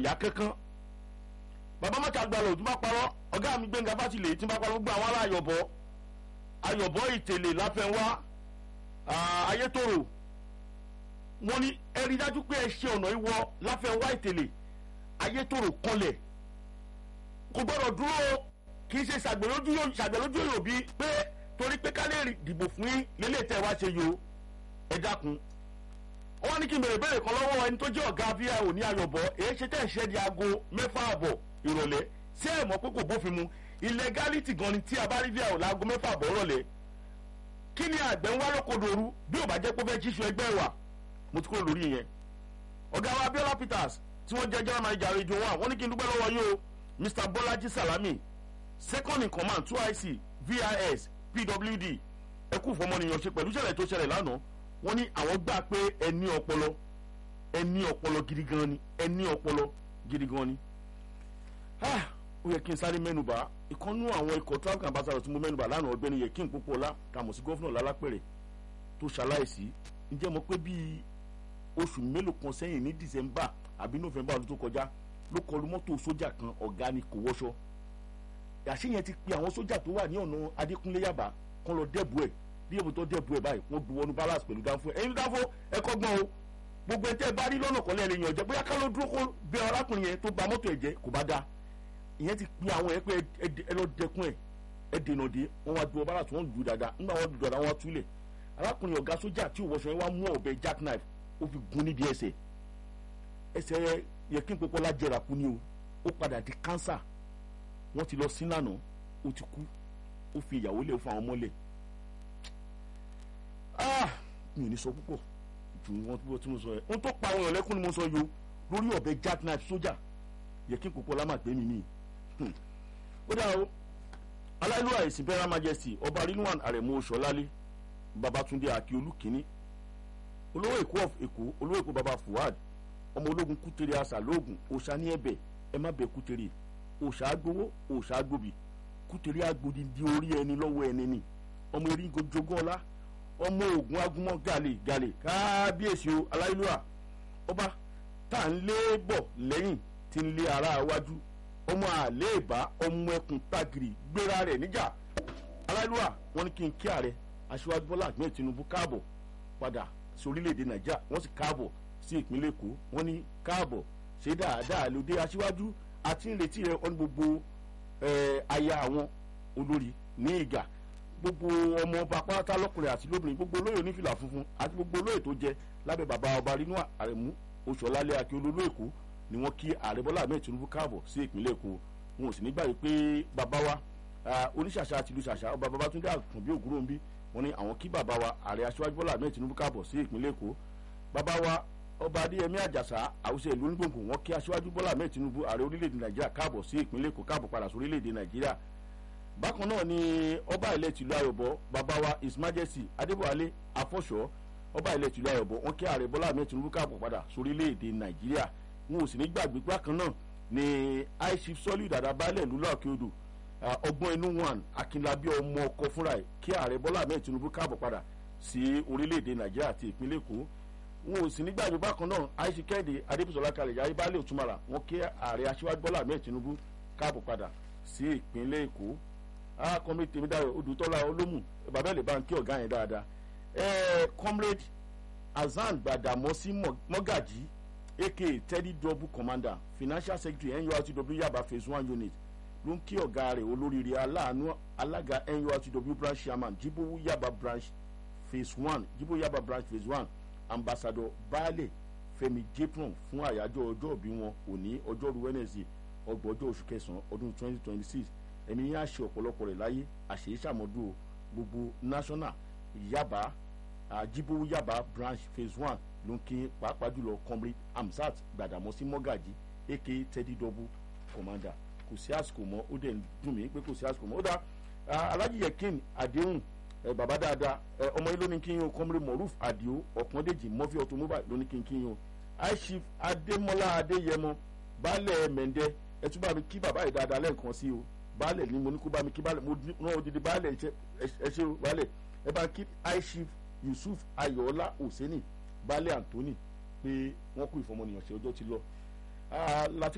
yá kankan bàbá mọ́ta gbalẹ̀ òtún bá parọ́ ọ̀gá mi gbẹ̀ngà fásitì tí bá parọ́ gbọ́ àwọn ará ayọ̀bọ̀ ayọ̀bọ̀ ìtẹ̀lẹ̀ láfẹnwá ayétòrò wọ́n ní ẹ rí dájú pé ẹ ṣe ọ̀nà ìwọ láfẹnwá ìtẹ̀lẹ̀ ayétòrò kanlẹ̀ kò gbọ́dọ̀ dúró kì í ṣe ṣàgbẹ̀lójú òbí pé torí pé ká lè dìbò fún yín lélẹ̀ tẹ́ wá ṣe yo ẹ dákun wọ́n ní kí n bèrè bèrè kan lọ́wọ́ ẹni tó jẹ́ ọ̀gá vio ní ayọ̀bọ̀ èyí ṣe tẹ̀ ṣẹ́ di aago mẹ́fà àbọ̀ ìrọ̀lẹ́ sí ẹ̀ mọ̀ pé kò bófin mu illegality gan ni tí a bá rí vio láago mẹ́fà àbọ̀ ìrọ̀lẹ́ kí ni àgbẹ̀ ń wá lókodòru bí ò bá jẹ́ pé fẹ́ ṣíṣu ẹgbẹ́ wa mo ti kúrò lórí yẹn ọ̀gá wa abiola peters tí wọ́n jẹ́ general manager radio one wọ́n ní kí n dúpẹ́ lọ́wọ́ yín o mr bolaji salami second in command two ic vis pwd ẹ kú fọmọnìyàn ṣe pẹ̀lú ìṣẹ̀lẹ̀ tó ṣẹlẹ̀ lánàá wọ́n ní àwọn gbà pé ẹ ní ọpọlọ ẹ ní ọpọlọ gidi gan ni ẹ ní ọpọlọ gidi gan ni. ó yẹ kí n sáré mẹ́nuba ìkànnú àwọn ikọ̀ traffic ambassador tí mo mẹ́nuba lánàá ọgbẹ́ni yẹ kí n pópó ọlá kàmọ̀ sí gọ́fúnà lálápẹ̀rẹ̀ tó ṣaláìsí ǹjẹ́ mo pé bíi oṣù mélòó kan sẹ́yìn ní december àbí november ọdún tó kọjá ló kọlu mọ́tò sójà kan ọ̀gá ni kò wọṣọ àṣeyẹn ti pe àwọn sójà tó wà ní ọ̀nà adékúnlé yàbá kan lọ dẹ́bu ẹ̀ bí èmi tó dẹ́bu ẹ̀ báyìí wọ́n gbowó ní balance pẹ̀lú dáńfó ẹ̀yin dáńfó ẹ̀kọ́ gbọ́n o gbogbo ẹ̀ tẹ́ ẹ bá rí lọ́nà kan lẹ́ẹ̀lẹ́ yàn jẹ́ bóyá ká ló dúró kó bẹ arákùnrin yẹn tó ba mọ́tò ẹ̀ jẹ́ kò bá da ìyẹn ti pe àwọn yẹn pé ẹ lọ dẹkun ẹ̀ ẹ dènà dé wọ́n wá gbowó balance wọ́n lù dáadáa nígbà wọ́n lù dáadáa wọ́n túlẹ̀ arákùnrin ọ̀gá sójà tí òwòsàn yẹn wá mú ọ̀bẹ jackknife ó fi gun níbi ẹsẹ̀ ẹsẹ̀ yẹ kí n pọpọ́ lájẹrà kú ni o ó padà di cancer wọ́n ti lọ sí lánàá ó ti kú ó fi ìyàwó lé fún àwọn ọmọlẹ̀ ah mi ò ní sọ púpọ̀ ju wọn tó tí mo sọ yẹn ohun tó pa àwọn èèyàn lẹ́kún ni mo sọ yo lórí ọ̀bẹ jackknife sójà yẹ kí n kókó lámà gbé mi ní. ó dà o aláìlú àìsí bẹ́rẹ̀ majesty ọba rilwan arẹ̀mú oṣọlálé babatunde akiolu kínní olówó èkó of èkó olówó èkó baba fuad ọmọ ológun kútere àṣà lóògùn òòṣà ní ẹbẹ ẹ má bẹ kútere òòṣà agbowó òòṣà agbóbi kútere agbodi di orí ẹni lọ́wọ́ ẹni ni ọmọ erigo jogún ọlá ọmọ ogun agúnmọ́ gàlè gàlè kábíyèsí o aláìlúwà ọba tá à ń lé bọ̀ lẹ́yìn tí ń lé ara wájú ọmọ àléèbá ọmọ ẹkùn tagiri gbéra rẹ̀ níjà aláìlúwà wọn ní kí n kí ààrẹ aṣíwájú bọ́lá àgbẹ̀ tinubu káàbọ̀ padà sí orílẹ̀-èdè nàìjíríà wọ́n sì káàbọ̀ sí ìpínlẹ̀ èkó wọ́n ní káàbọ̀ ṣe dáadáa lóde aṣíwájú àti ìrètí rẹ̀ wọ́n ní gbogbo aya àwọn olórí ní ìgà gbogbo ọmọ ọba pátá lọkùnrin àti lóbìnrin gbogbo olóyè onífìlà funfun àti gbogbo olóyè tó jẹ lábẹ bàbá ọba rínú àrẹmú oṣùọlálẹ akíolólú èkó ni wọn kí ààrẹ bọlá ahmed tinubu káàbọ sí ìpínlẹ èkó wọn ò sì ní gbàgbé pé bàbá wa oníṣàṣà àti ìlú ṣàṣà ọba babatunde àkànbí ògúnròmbí wọn ni àwọn kí bàbá wa ààrẹ aṣíwájú bọlá ahmed tinubu káàbọ sí ìpínlẹ èkó bàbá wa ọba adéyẹmí àjàsà àwùjọ ìlú onígbòǹgbò wọn kí aṣíwájú bọlá ahmed tinubu ààrẹ orílẹ̀-èdè nàìjíríà káàbọ̀ sí ìpínlẹ̀ èkó káàbọ̀ padà sí orílẹ̀-èdè nàìjíríà bákan náà ni ọba ilẹ̀ tìlú ayọ̀bọ bàbá wa his majesty adébọ̀wálé afọ́ṣọ́ ọba ilẹ̀ tìlú ayọ̀bọ wọn kí ààrẹ bọ́lá ahmed tinubu káàbọ̀ padà sórílẹ̀-èdè nàìjíríà wọn ò sì ní gbàgbé bákan náà ni aishif sọ́lì dàda baálẹ̀ lúlá òkè odò ọgbọ́n inú wọn akínlábí ọmọ ọkọ fúnra ẹ̀ kí ààrẹ bọ́lá ahmed tinubu káàbọ̀ padà sí orílẹ̀-èdè nàìjíríà àti ìpínlẹ̀ èkó wọn ò sì ní gbàgbé bákan náà aishif kẹ́hìndé adébísọ̀lá kalẹ̀ yàrá baálẹ̀ òtúmọ̀lá wọn kí ààrẹ aṣíwájú bọ́lá ahmed tinubu káàbọ̀ padà sí ìpínlẹ̀ èkó ah comrade tèmídàrọ odùtọ́lá olómù bàbá ẹ̀ lè bá ń kí ọ̀gá yẹn dáadáa ẹ comrade hasan gbàdàmọ́sí mọ́gàjì aka teddy double commander financial secretary nurtw yaba phase one unit ló ń kí ọ̀gá rẹ̀ olóríire aláàánú alága nurtw branch chairman jibowu yaba branch phase one jibowu yaba branch phase one ambassador baale fẹmi jepron fún àyájọ́ ọjọ́ òbí wọn òní ọjọ́rú wednesday ọgbọ̀njọ́ oṣù kẹsàn-án ọdún twenty twenty six ẹ̀mí yẹn á ṣe ọ̀pọ̀lọpọ̀ rẹ̀ láyé àṣeyí ṣàmọ́dún gbogbo national yaba ajibowu yaba branch phase one ló ń kí pàápàá jùlọ comrade amsat gbàdàmọ́sí mọ́gàjì aka teddy double commander kò sí àsìkò mọ́ ó dẹ̀ ń dùn mí pé kò sí àsìkò mọ́ ó dá alhaji yekin adéhùn bàbá dáadáa ọmọ yìí ló ní kí n yín o comrade moruf adio ọ̀pọ̀ndéjì murphy automobile ló ní kí n kí n yín o aishif adémọlá adéyẹmọ baálẹ̀ mẹ́ndẹ́ ẹ tún bá mi kí bàbá yìí dáadáa lẹ́ẹ̀kan sí o baálẹ̀ ni mo ní kó bá mi kí baálẹ̀ mo rán odidi baálẹ̀ ẹ ṣe baálẹ̀ ẹ bá kí aishif yusuf ayọ̀ọ́lá hosseini baálẹ̀ anthony pé wọ́n kú ìfọmọnìyàn ṣe ọjọ́ ti lọ.